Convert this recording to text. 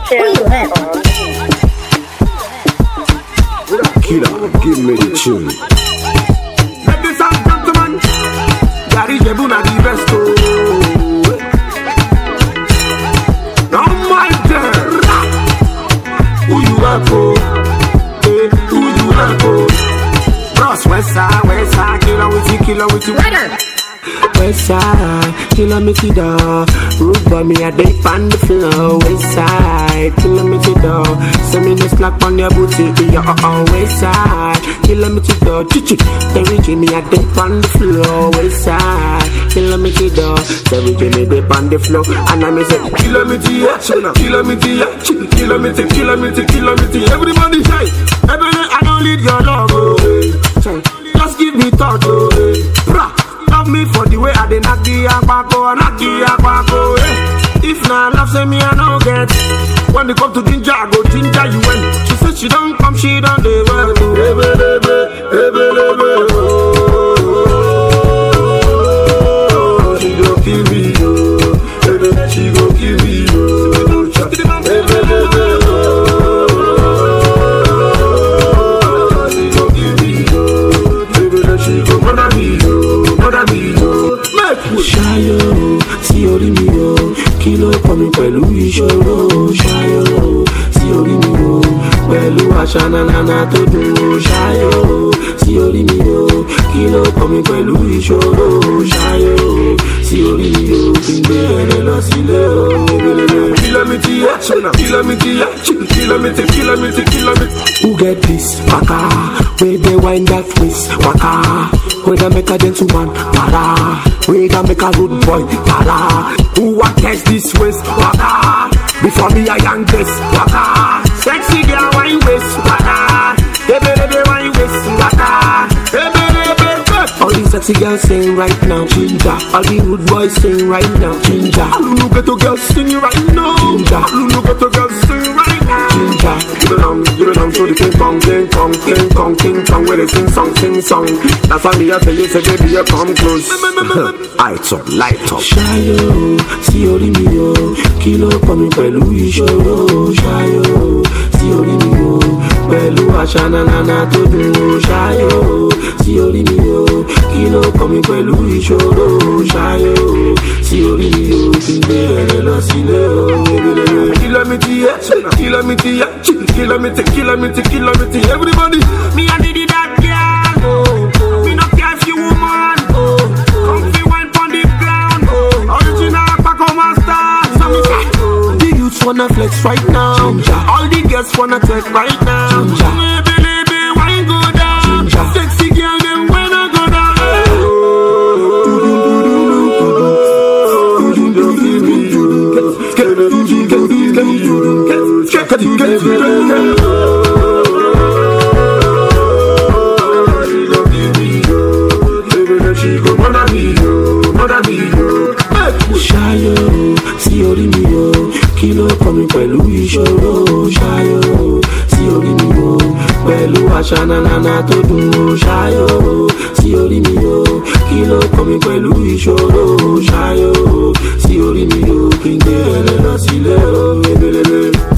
Killer, give me the tune. Ladies and gentlemen, Gary Jebuna the best. Oh. Now my turn. Who you are for? Eh, who you are for? Bros, west side, west side, killer with you, killer with you. West side, killer me to the Root by me, I dip on the floor West side, killer me to the Send me the slack on your booty Yeah, uh, uh, west side, killer me to the Chichi, Terry Jimmy, I dip on the floor West side, killer me to the Terry Jimmy, dip on the floor And I me say, killer me to ya, killer me to ya Killer me to, killer me to, killer me to Everybody say, Ebony, I don't need your love, oh Say, Just give me thought, oh Bra, Love me for the way I dey knock the akpako, knock the akpako. Eh. If na love, say me I no get. When they come to ginger, I go ginger you when. She said she don't come, she don't dey well. Ebe, ebe, ebe, ebe, oh. She go kill me, oh. Ebe, she go kill me, oh. Ebe, ebe, oh. She go kill me, oh. Ebe, she go murder me, oh. Murder me, oh. Make we ṣayọ sí orí mi o kí ló kọ mi pẹ̀lú ìṣòro ṣayọ sí orí mi o pẹ̀lú àṣà nanana tó dùn o ṣayọ sí orí mi o kí ló kọ mi pẹ̀lú ìṣòro ṣayọ sí orí mi o kí n gbé ẹrẹ lọ sílé o. kìlómítì yẹ kìlómítì yẹ kìlómítì kìlómítì kìlómítì. who get this waka wey dey wind that waist waka wey dey make a gentleman para wey dey make a rude boy para who wan catch this waist waka before me i yank this waka sexy girl wine waist waka ebelebe wine waist waka ebelebe. All these sexy girls sing right now, ginger. All the rude boys sing right now, ginger. All the ghetto girls sing right now, ginger. All the ghetto girls sing right now, ginger. Give it on, give it on to the king kong, king kong, king kong, king kong, where they sing song, sing song. That's why me I tell you, say baby, you come close. Light up, light up. Ṣayọ̀ sí orí mi o, kí ló kọ́ mi pẹ̀lú ìṣòro? Ṣayọ̀ sí orí mi o, pẹ̀lú àṣà nanana tó dùn o. Ṣayọ̀ sí orí mi o, kí ló kọ́ mi pẹ̀lú ìṣòro? Ṣayọ̀ sí orí mi o, kí n gbé ẹrẹ lọ sílé o. Kìlómítì yẹ, kìlómítì yẹ, kìlómítì, kìlómítì, kìlómítì, everybody. Me I need that girl, oh. Me no care if you woman, oh. Comfy wine pon the ground, oh. Original Paco Master, so me say. The youths wanna flex right now. All the girls wanna take right now. Baby, baby, wine go down. Sexy girl, them when I go down. Ṣayọ̀ sí orí mi o, kí ló kọ́ mi pẹ̀lú ìṣòro? Ṣayọ̀ sí orí mi o, pẹ̀lú àṣà nanana tó dùn o. Ṣayọ̀ sí orí mi o, kí ló kọ́ mi pẹ̀lú ìṣòro? Ṣayọ̀ sí orí mi o, kí n gbé ẹrẹ lọ sílé o. Ebelebe.